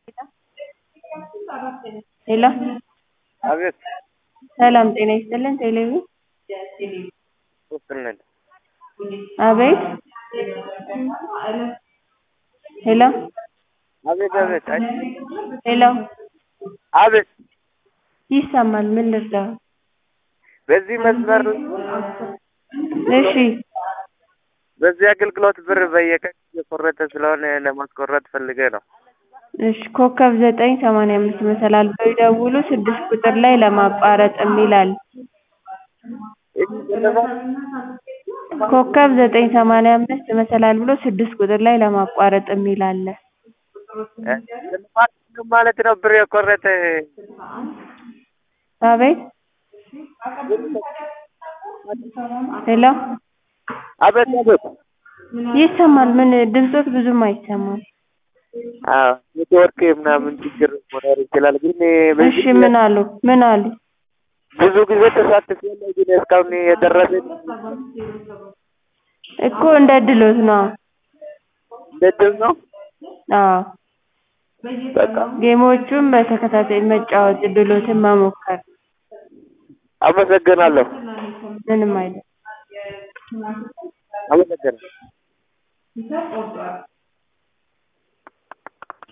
ሄሎ አቤት ሰላም ጤና ይስጥልን ቴሌቪ ውስጥ ነን። አቤት ሄሎ አቤት አቤት አይ ሄሎ አቤት ይሰማል ምን ልርዳው በዚህ መስመር እሺ በዚህ አገልግሎት ብር በየቀን እየቆረጠ ስለሆነ ለማስቆረጥ ፈልጌ ነው። እሺ ኮከብ ዘጠኝ ሰማንያ አምስት መሰላል ብለው ይደውሉ ስድስት ቁጥር ላይ ለማቋረጥ የሚል አለ ኮከብ ዘጠኝ ሰማንያ አምስት መሰላል ብሎ ስድስት ቁጥር ላይ ለማቋረጥ የሚል አለ ማለት ነው ብር የቆረጠ አቤት ሄሎ አቤት አቤት ይሰማል ምን ድምፆት ብዙም አይሰማም አዎ ኔትወርክ ምናምን ችግር መኖር ይችላል። ግን እሺ ምን አሉ ምን አሉ ብዙ ጊዜ ተሳትፌያለሁ፣ ግን እስካሁን የደረሰኝ እኮ እንደ ድሎት ነው እንደ ድል ነው። አዎ በቃ ጌሞቹን በተከታታይ መጫወት ድሎትን መሞከር አመሰግናለሁ። ምንም አይደል አመሰግናለሁ።